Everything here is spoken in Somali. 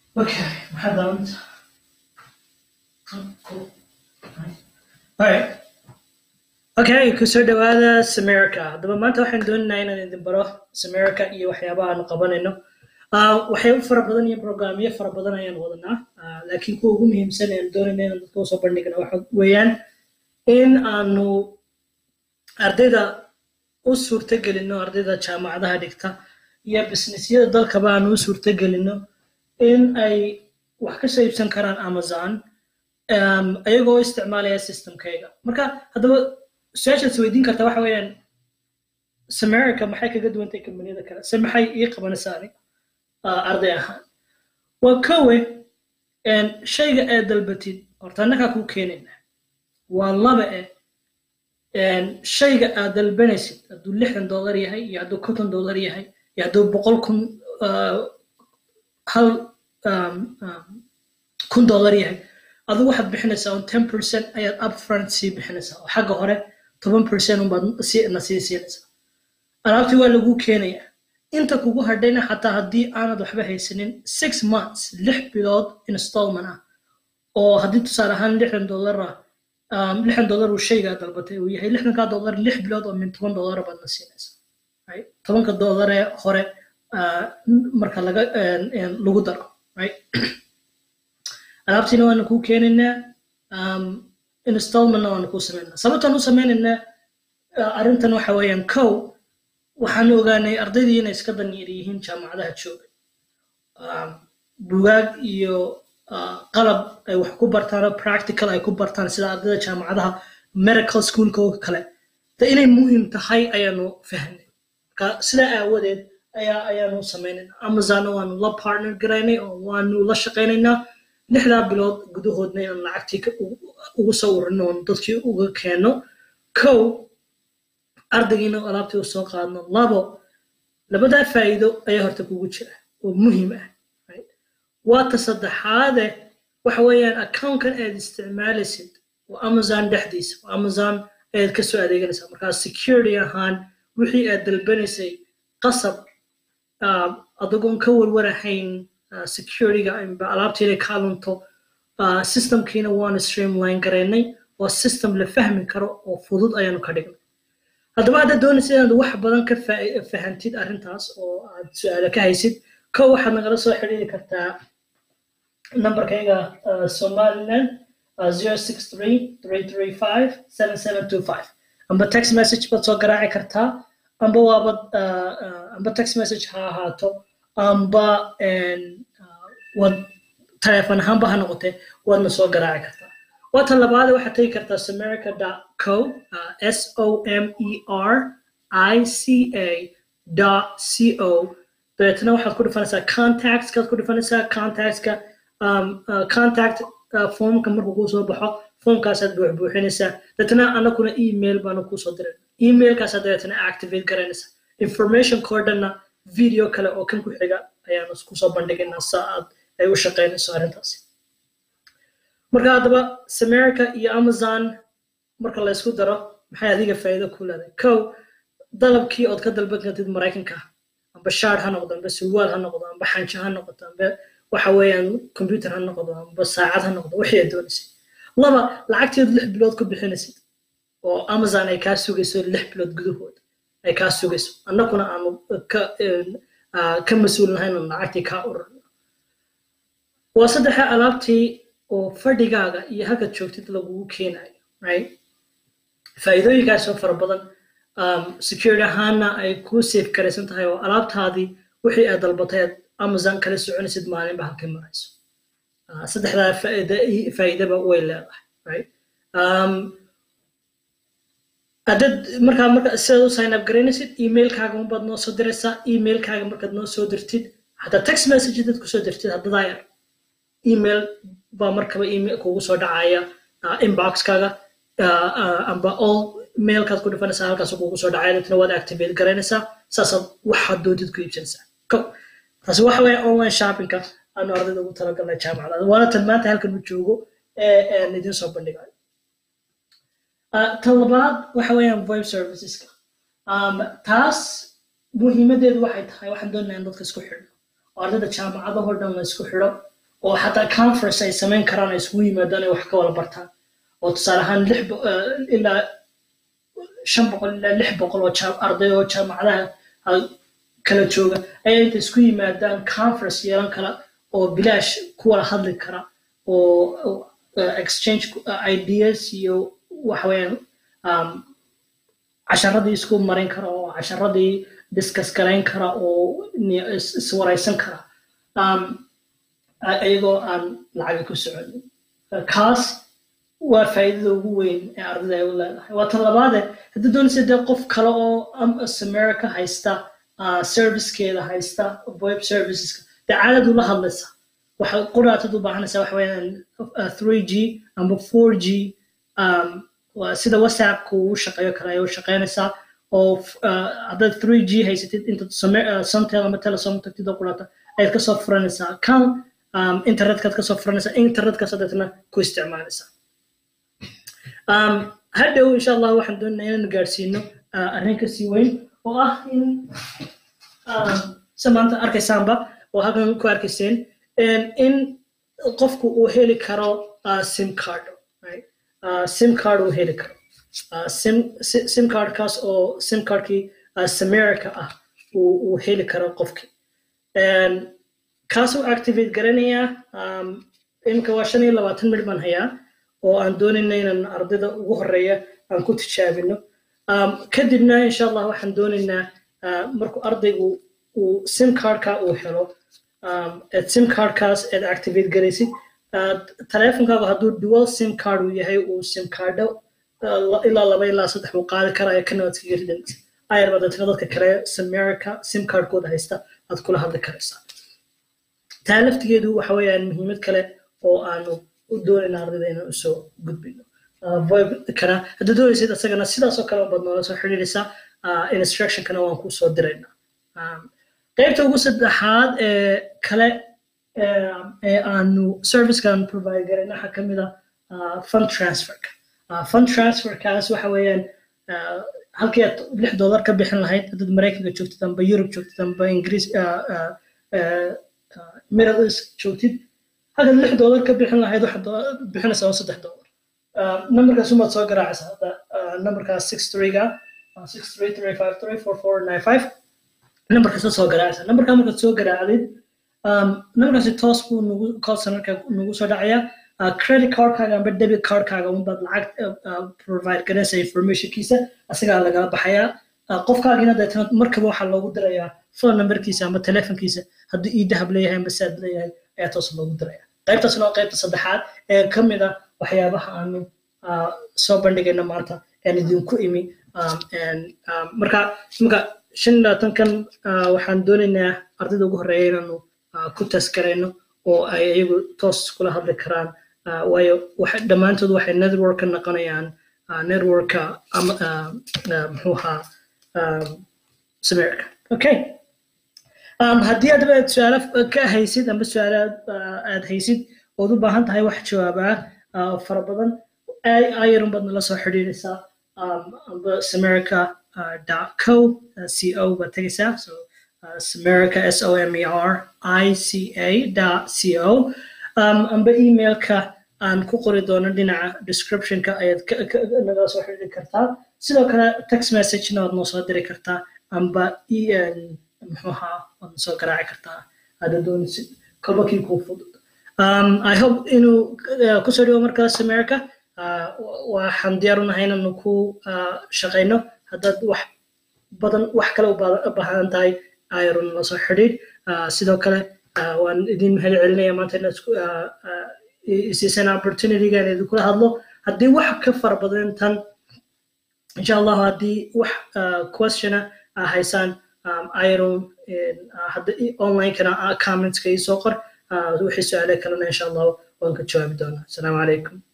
Okay, maxaa daawanaysa? Cool. Alright. Okay, kusoo dhawaada Samirka. Haddaba maanta waxaan doonaynaa inaan idin baro Samirka iyo waxyaabaha aanu qabanayno. Uh, waxyaabo fara badan iyo programyo fara badan ayaan wadanaa. Uh, laakiin kuwa ugu muhiimsan ee aan doonayna inaan dadka usoo bandhigno waxa weeyaan in aanu ardayda u suurtagelino ardayda jaamacadaha dhigta iyo businessyada dalkaba aanu u suurtagelino in ay wax ka soo iibsan karaan amazon um, ayagoo isticmaalaya systemkayga marka haddaba su-aashaad isweydiin karta waxa weeyaan samerica maxay kaga duwantay kambaniyada kale se maxay ii qabanaysaa aniga uh, arday ahaan waa kowe shayga ee dalbatid horta annagaa kuu keenayna waa laba eh shayga aad dalbanaysid hadduu lixdan dollar yahay iyo hadduu konton dollar yahay iyo hadduu boqol kun hal kun dollar yahay adigu waxaad bixinaysaa on ten percent ayaad upfront sii bixinaysaa oo xagga hore toban percent unbaad na sii siinaysaa alaabtii waa laguu keenayaa inta kugu hadhayna xataa haddii aanad waxba haysanin six months lix bilood installment ah oo haddii tusaale ahaan lixdan dollar ah lixdan dollar uu shaygaa dalbatay uu yahay lixdankaa dollar lix bilood oo min toban dollara baad na siinaysaa tobanka dollar ee hore marka laga lagu daro alaabtiina waana kuu keenaynaa installmentna waana kuu samaynaa sababtaan u sameynaynaa arrintan waxa weeyaan kow waxaanu ogaanay ardaydii inay iska danyar yihiin jaamacadaha jooga bugaag iyo qalab ay wax ku bartaan oo practical ay ku bartaan sida ardayda jaamacadaha medical schoolka oo kale de inay muhiim tahay ayaanu fahnay marka sidaa aawadeed ayaa ayaanu samaynayna amazonna waanu la partner garaynay oo waanu la shaqaynaynaa lixdaa bilood gudahoodna inaan lacagtii ugu soo urino oon dadkii uga keenno kow ardaygiina alaabtii u soo qaadno labo labadaa faa'iido ayaa horta kugu jira oo muhiim ah waata saddexaade waxa weeyaan accountkan aad isticmaalaysid waa amazon dhexdiisa waa amazon ayaad ka soo adeeganaysaa markaa security ahaan wixii aad dalbanaysay qasab adigoon ka warwarahayn securityga amba alaabtii inay ka lunto systemkiina waanu streamline garaynay waa system la fahmi karo oo fudud ayaanu ka dhignay haddaba haddaad doonaysa inaad wax badan ka fahantid arrintaas oo aad su-aalo ka haysid kow waxaad nagala soo xidhiiri kartaa nambarkayga somaliland zero six three three three five seven seven two five amba text message baad soo garaaci kartaa amba waabad amba text message ha ahaato amba wad telefoon ahaanba ha noqotee waadna soo garaaci kartaa waata labaade waxaad tegi kartaa samerica co s o m e r i c a dot c o dabeetna waxaad ku dhufanaysaa contactskaad ku dhufanaysaa contactska contact formka markuu kuu soo baxo formkaasaad buuxbuuxinaysaa dabeetna anakuna email baanu kuusoo diray emailkaasaad dabeetna activate garanaysaa information koodhana video kale oo kan ku xiga ayaanu kusoo bandhigaynaa saa aad ay u shaqaynayso arrintaasi marka haddaba samerica iyo amazon marka la ysku daro maxay adiga faa'iido ku leedahay kow dalabkii ood ka dalban kartid maraykanka amba shaar ha noqdo amba surwaal ha noqdo amba xanjo ha noqoto amba waxa weeyaan computer ha noqdo amba saacad ha noqdo wixii aad doonaysay laba lacagteed lix bilood ku bixinaysid oo amazon ay kaa sugayso lix bilood gudahood ay kaa sugayso annaguna aanu ka ka mas-uul nahay inaan lacagtii kaa ururno waa saddexa alaabtii oo fadhigaaga iyo halkaad joogtid lagugu keenayo right faa'iidooyinkaasoo fara badan security ahaana ay kuu safe garaysan tahay oo alaabtaadii wixii aad dalbatay aad amazon kala soconaysid maalinba halkay marayso saddexdaa faa'iidaba way leedahay right hadad markaa marka sidaad u sign up garaynaysid emailkaaga unbaad noo soo diraysaa emailkaaga markaad noo soo dirtid hataa text message dad kusoo dirtid haddadaa yar email baa markaba email kugu soo dhacaya inboxkaaga amba all mailkaad ku dhufanaysaa halkaas kugu soo dhacaya dadna waad activate garaynaysaa saasaad waxaad doontid ku iibsanaysaa ko taasi waxa weeye online shoppingka aanu ardayda ugu talagalnay jaamacada waana tan maanta halkan u joogo ee aan idiin soo bandhigayo tan labaad waxa weeyaan voice serviceska taas muhiimadeedu waxay tahay waxaan doonayaa in dadka isku xidhno oo ardayda jaamacadahoo dhan la isku xidho oo xataa conference ay samayn karaan ay isugu yimaadaan ay wax ka wada bartaan oo tusaale ahaan lix ilaa shan boqol ilaa lix boqol oo arday oo jaamacadaha kala jooga ayaa inta isku yimaadaan conference yeelan kara oo bilaash ku wada hadli kara oo exchange ideas iyo waxa weeyaan casharadii isku marin kara oo casharadii discuss garayn kara oo iswaraysan kara iyagoo aan lacaga ku soconin kaas waa faa'iidada ugu weyn ee ardayda ay u leedahay waa tan labaade haddii doonaysa dee qof kale oo america haysta servicekeeda haysta web serviceska dee caadad ula hadlaysa waxa quraatad u baahanaysaa waxa weeyaan 3g amba 4g sida whatsappka uu shaqeeyo kale ayay u shaqeynaysaa oo haddaad 3g haysatid intaad samtel ama telesom tagtid oo quraata ayaad kasoo furanaysaa kan internetkaad kasoo furanaysaa internetkaas adeetna ku isticmaalaysaa hadhow insha allah waxaan doonaa inaan gaarsiino arrin kasii weyn oo ah in se maanta arkaysaanba oo halkan ku arkayseen in qofku uu heli karo sim card sim card uu heli karo sim sim cardkaas oo sim cardkii samerica ah uu heli karo qofki kaasuu activate garanayaa iminka waa shan iyo labaatan midh baan hayaa oo aan doonayna inaan ardayda ugu horeeya aan ku tijaabino kadibna insha allah waxaan doonaynaa markuu ardaygu uu sim cardka uu helo ad sim cardkaas aad activate garaysid taleefonkaagu hadduu dual sim card uu yahay uu sim cardo ilaa laba ilaa saddex uu qaadi karaya kana waad kaga ridanaysa ayarba dadna dadka kale samerica sim cardkooda haysta aad kula hadli karaysaa taa laftigeedu waxa weeyaan muhiimad kale oo aanu u doonayna ardayda inaan usoo gudbino voibkana haddii doonaysid isagana sidaasoo kale baad noola soo xidhiidhaysaa instructionkana waan kuu soo diraynaa qaybta ugu saddexaad ee kale ee aanu servicekan provide garayna waxaa ka mid ah fund transferka fund transferkaas waxa weeyaan halkii aad lix dollar ka bixin lahayd haddaad maraykanka joogtid amba yurub joogtid amba ingiriis middle east joogtid halkaad lix dollar ka bixin lahayd waxaad bixinaysaa oo saddex dollar numberkaas umaad soo garaacaysaa hadda numberkaas six threega six three three five three four four nine five numberkaasa soo garaacaysaa numberkaa markaad soo garaacdid numberkaasi toos buu nagu call centerka nagu soo dhacayaa credit cardkaaga amba debit cardkaaga unbaad lacag provide garanaysa informationkiisa asagaa lagala baxayaa qofkaagina deetana markaba waxaa loogu dirayaa phone numberkiisa ama telefonkiisa hadduu ii dahab leeyahay amba saad leeyahay ayaa toos loogu diraya qaybtaasna waa qaybta saddexaad ee ka mid ah waxyaabaha aanu soo bandhigayno maanta aan idinku imi marka imika shan iyo labaatankan waxaan doonaynaa ardayda ugu horreeya inaanu ku taskarayno oo ay iyagu toos kula hadli karaan waayo dhammaantood waxay networka noqonayaan networka muxuu ahaa samerika okay haddii aadaba aad su-aalo ka haysid amba su-aalo aad haysid ood u baahan tahay wax jawaabaa fara badan ayarun baad nala soo xidhiidhaysaa amba samerica co co baad tegaysaa so samerica s o m e r i c a dot c o amba emailka aan ku qori doono dhinaca descriptionka ayaad nagala soo xidhiiri kartaa sidoo kale text messagena waad noo soo diri kartaa amba muxuu ahaa waad soo garaaci kartaa hadda doonaysid kolba kii kuu fudud i hope inuu kusoo dhigo markaas america waxaan diyaar u nahay inaanu ku shaqayno haddaad wax badan wax kale u baahan tahay ayarun la soo xidhiid sidoo kale waan idin mahad celinaya maanta inaad isiisan opportunitygan idinkula hadlo haddii wax ka fara badan tan insha allahu haddii wax questiona haysaan iron onlinekana commentska ii soo qor wixii su-aale kalena insha allahu waan ka jawaabi doonaa asalaamu calaykum